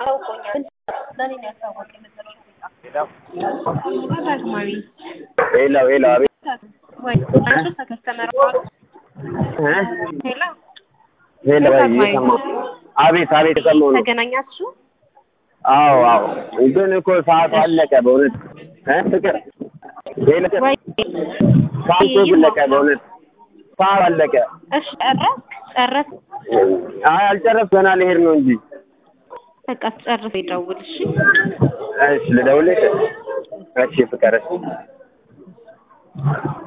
አውቆኛል። ለእኔ ነው ያሳወቀኝ መጨረሻ ላይ ዳግማዊ ሄሎ ሄሎ፣ አቤት ወይ አንቺ ከከስተመር እ ሄሎ ሄሎ፣ ወይ እየሰማሁ አቤት አቤት፣ የሰማሁ ነው። ተገናኛችሁ? አዎ አዎ፣ ግን እኮ ሰዓቱ አለቀ በእውነት እ ፍቅር ሄሎ፣ ወይ ሰዓቱ አለቀ በእውነት ሰዓቱ አለቀ። እሺ ጨረስ ጨረስ አይ አልጨረስኩም፣ ገና ልሄድ ነው እንጂ። በቃ ጨርስ ይደውል እሺ እሺ ልደውልልሽ? እሺ ፍቅር እሺ